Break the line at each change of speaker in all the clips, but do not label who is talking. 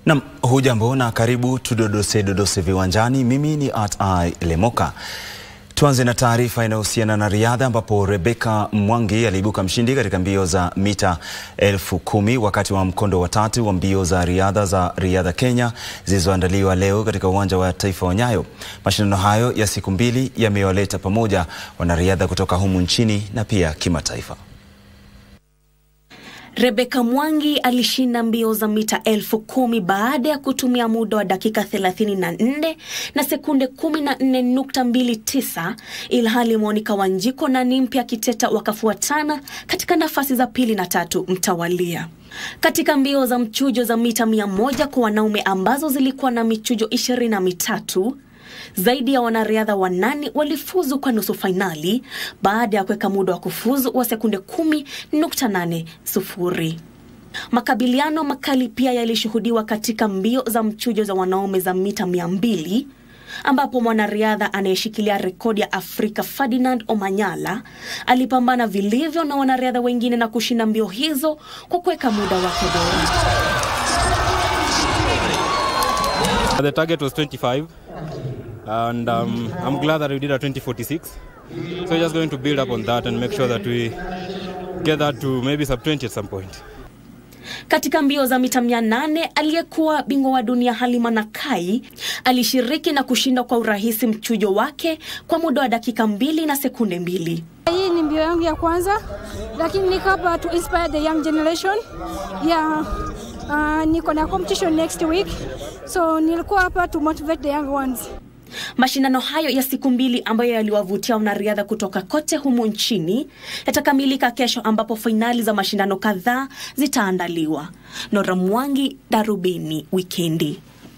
Nam, hujambo na karibu tudodose dodose viwanjani. Mimi ni at I Lemoka. Tuanze na taarifa inayohusiana na riadha ambapo Rebecca Mwangi aliibuka mshindi katika mbio za mita elfu kumi wakati wa mkondo wa tatu wa mbio za riadha za Riadha Kenya zilizoandaliwa leo katika uwanja wa taifa wa Nyayo. Mashindano hayo ya siku mbili yamewaleta pamoja wanariadha kutoka humu nchini na pia kimataifa.
Rebecca Mwangi alishinda mbio za mita elfu kumi baada ya kutumia muda wa dakika 34 na sekunde 14.29, ilhali Monica Wanjiko na Nimpia Kiteta wakafuatana katika nafasi za pili na tatu mtawalia. Katika mbio za mchujo za mita mia moja kwa wanaume ambazo zilikuwa na michujo ishirini na mitatu zaidi ya wanariadha wanane walifuzu kwa nusu fainali baada ya kuweka muda wa kufuzu wa sekunde 10.80. Makabiliano makali pia yalishuhudiwa katika mbio za mchujo za wanaume za mita 200 ambapo mwanariadha anayeshikilia rekodi ya Afrika Ferdinand Omanyala alipambana vilivyo na wanariadha wengine na kushinda mbio hizo kwa kuweka muda wake bora.
The target was 25 and um, I'm glad that we did a 2046. So we're just going to build up on that and make sure that we get that to maybe sub 20 at some point.
Katika mbio za mita 800 aliyekuwa bingwa wa dunia Halima Nakai alishiriki na kushinda kwa urahisi mchujo wake kwa muda wa dakika mbili na sekunde mbili.
Hii ni mbio yangu ya kwanza, lakini niko hapa to inspire the young generation. Yeah, uh, niko na competition next week, so nilikuwa hapa to motivate the young ones.
Mashindano hayo ya siku mbili ambayo yaliwavutia wanariadha kutoka kote humu nchini yatakamilika kesho, ambapo fainali za mashindano kadhaa zitaandaliwa. Nora Mwangi, Darubini Wikendi.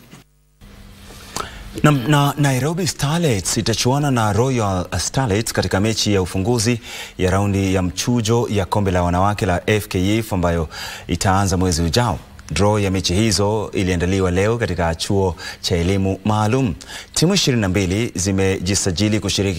Na, na Nairobi Starlets itachuana na Royal Starlets katika mechi ya ufunguzi ya raundi ya mchujo ya kombe la wanawake la FKF ambayo itaanza mwezi ujao. Draw ya mechi hizo iliandaliwa leo katika chuo cha elimu maalum. Timu 22 zimejisajili kushiriki